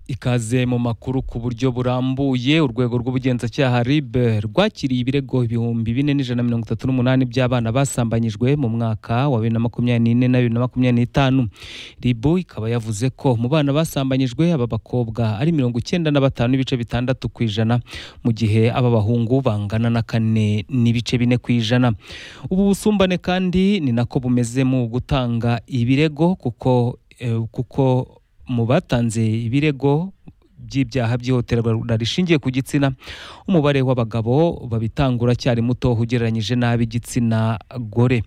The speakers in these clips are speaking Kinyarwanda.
Ikaze mu makuru ku buryo burambuye urwego rw'ubugenzacyaha RIB rwakiriye ibirego ibihumbi bine n'ijana na mirongo itatu n'umunani by'abana basambanyijwe mu mwaka wa bibiri na makumyabiri n'ine na bibiri na makumyabiri n'itanu RIB ikaba yavuze ko mu bana basambanyijwe aba bakobwa ari mirongo icyenda na batanu n'ibice bitandatu ku ijana mu gihe aba bahungu bangana na kane n'ibice bine ku ijana ubu busumbane kandi ni nako bumeze mu gutanga ibirego kuko eh, kuko mu batanze ibirego by'ibyaha by'ihohoterwa rishingiye ku gitsina umubare w'abagabo babitangura cyari muto ugereranyije n'ab'igitsina gore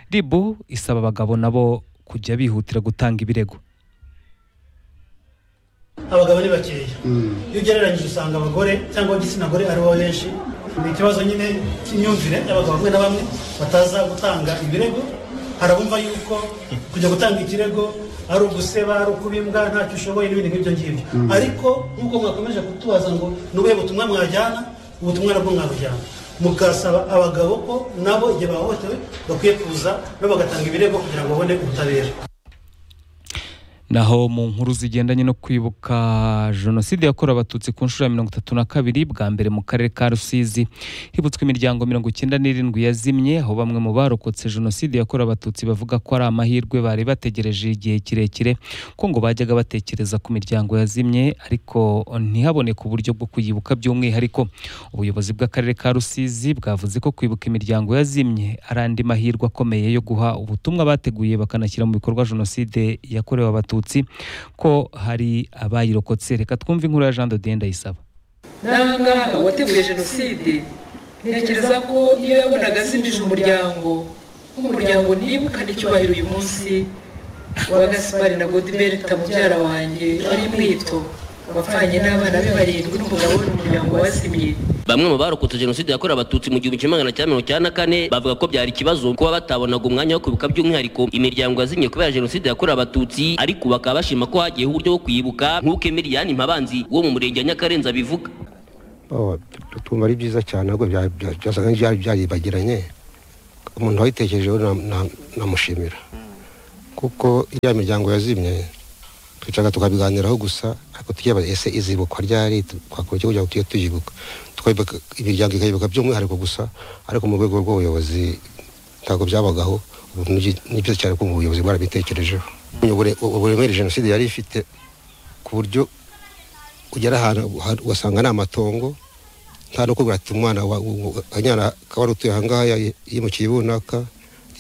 ribu isaba abagabo nabo kujya bihutira gutanga ibirego abagabo ni bakeya iyo ugereranyije usanga abagore cyangwa igitsina gore aribo benshi ni ikibazo nyine cy'imyumvire y'abagabo bamwe na bamwe bataza gutanga ibirego hari abumva yuko kujya gutanga ikirego ari uguseba ari ukubimbwa ntacyo ushoboye n'ibindi nk'ibyo ngibyo ariko nk'uko mwakomeje kutubaza ngo ni ubuhe butumwa mwajyana ubutumwa nabwo mwabujyana mukasaba abagabo ko nabo igihe bahohotewe bakwiye kuza nabo bagatanga ibirego kugira ngo babone ubutabera naho mu nkuru zigendanye no kwibuka jenoside yakorewe abatutsi ku nshuro ya mirongo itatu na kabiri bwa mbere mu karere ka rusizi hibutswe imiryango mirongo icyenda n'irindwi yazimye aho bamwe mu barokotse jenoside yakorewe abatutsi bavuga ko ari amahirwe bari bategereje igihe kirekire ko ngo bajyaga batekereza ku miryango yazimye ariko ntihaboneke uburyo bwo kuyibuka by'umwihariko ubuyobozi bw'akarere ka rusizi bwavuze ko kwibuka imiryango yazimye ari andi mahirwe akomeye yo guha ubutumwa bateguye bakanashyira mu bikorwa jenoside yakorewe abatutsi abatutsi ko hari abayirokotse reka twumve inkuru ya jean de dieu ndayisaba n'aha ngaha uwateguye jenoside ntekereza ko iyo yabonaga azimije umuryango nk'umuryango nibukane icyubahiro uyu munsi wa gaspari na godiberita mubyara wanjye wari mwito wapfanye n'abana be barindwi n'umugabo we n'umuryango wazimye bamwe mu barokotse jenoside yakorewe abatutsi mu gihumbi kimwe magana cyenda mirongo icyenda na kane bavuga ko byari ikibazo kuba batabonaga umwanya wo kwibuka by'umwihariko imiryango yazimye kubera jenoside yakorewe abatutsi ariko bakaba bashima ko hagiyeho uburyo bwo kwibuka nk'uko emiriyani mpabanzi wo mu murenge wa nyakarenza abivuga twumva ari byiza cyane ahubwo byasaga nk'ibyari byaribagiranye umuntu wayitekerejeho namushimira kuko iya miryango yazimye twicaga tukabiganiraho gusa ariko tukiba ese izibukwa ryari twakora icyo kugira ngo tujye tuyibuka imiryango ikayibuka by'umwihariko gusa ariko mu rwego rw'ubuyobozi ntabwo byabagaho ubu ni byiza cyane ko ubuyobozi bwarabitekerejeho uburemere jenoside yari ifite ku buryo ugera ahantu ugasanga ni amatongo nta no kubwira ati umwana akaba ari utuye ahangaha yimukiye runaka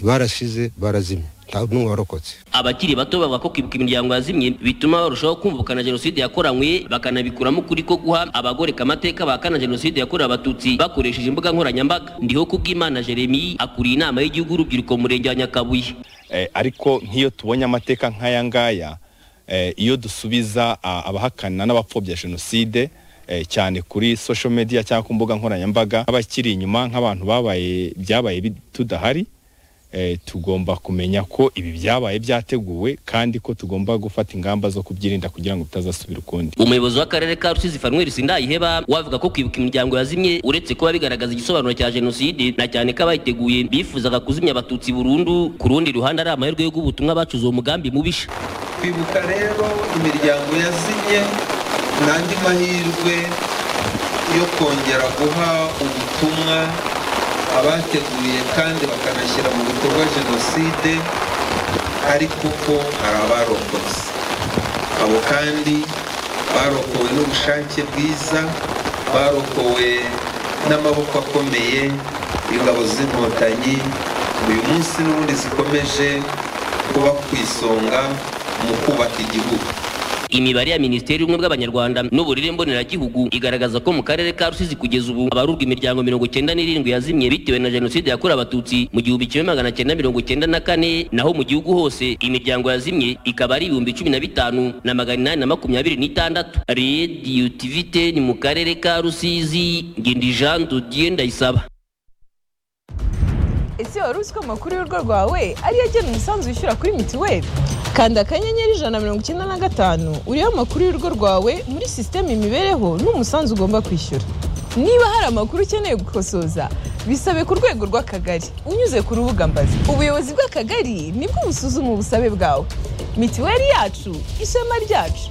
barasize barazimye n'umwe warokotse abakiri bato bavuga ko kwibuka imiryango yazimye bituma barushaho kumvikana jenoside yakoranywe bakanabikuramo ukuri ko guha abagore amateka bahakana jenoside yakorewe abatutsi bakoresheje imbuga nkoranyambaga ndiho kubw'imana jeremy akuriye inama y'igihugu urubyiruko mu murenge wa nyakabuye ariko nk'iyo tubonye amateka nk'aya ngaya iyo dusubiza abahakana n'abapfobya jenoside cyane kuri social media cyangwa ku mbuga nkoranyambaga nk'abakiri inyuma nk'abantu babaye byabaye tudahari tugomba kumenya ko ibi byabaye byateguwe kandi ko tugomba gufata ingamba zo kubyirinda kugira ngo bitazasubira ukundi umuyobozi w'akarere ka rusizi fanuweli sindayiheba wavuga ko kwibuka imiryango yazimye uretse kuba bigaragaza igisobanuro cya jenoside na cyane ko abayiteguye bifuzaga kuzimya abatutsi burundu ku rundi ruhande ari amahirwe yo guha ubutumwa bacuze uwo mugambi mubisha kwibuka rero imiryango yazimye ni andi mahirwe yo kongera guha ubutumwa abateguye kandi bakanashyira mu bikorwa jenoside ariko ko hari abarokotse abo kandi barokowe n'ubushake bwiza barokowe n'amaboko akomeye y'ingabo z'inkotanyi uyu munsi n'ubundi zikomeje kuba ku isonga mu kubaka igihugu imibare ya minisiteri y'ubumwe bw'abanyarwanda n'uburere mboneragihugu igaragaza ko mu karere ka rusizi kugeza ubu abarurwa imiryango mirongo icyenda n'irindwi yazimye bitewe na jenoside yakorewe abatutsi mu gihumbi kimwe magana cyenda mirongo icyenda na kane naho mu gihugu hose imiryango yazimye ikaba ari ibihumbi cumi na bitanu na magana inani na makumyabiri n'itandatu rediyo tiviteni mu karere ka rusizi ngindi jean dodiye ndayisaba ese wari uzi ko amakuru y'urugo rwawe ariyo agena umusanzu wishyura kuri mituweli kanda akanyenyeri ijana na mirongo icyenda na gatanu uriho amakuru y'urugo rwawe muri sisiteme imibereho n'umusanzu ugomba kwishyura niba hari amakuru ukeneye gukosoza bisabe ku rwego rw'akagari unyuze ku rubuga mbazi ubuyobozi bw'akagari nibwo busuzuma ubusabe bwawe mituweli yacu ishema ryacu